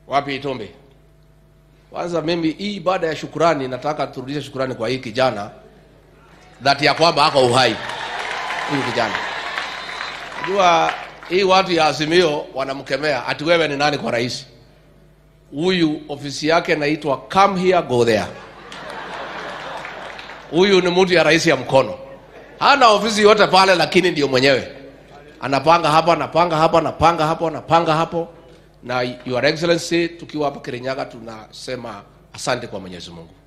Wapi Itombe? Kwanza mimi hii ibada ya shukurani, nataka turudishe shukurani kwa hii kijana dhati ya kwamba ako uhai. Huyu kijana, najua hii watu ya Azimio wanamkemea ati wewe ni nani kwa rais. Huyu ofisi yake inaitwa come here go there. Huyu ni mtu ya rais ya mkono, hana ofisi yote pale, lakini ndio mwenyewe anapanga hapa, anapanga hapa, anapanga hapo, anapanga hapo. Na Your Excellency, tukiwa hapa Kirinyaga tunasema asante kwa Mwenyezi Mungu.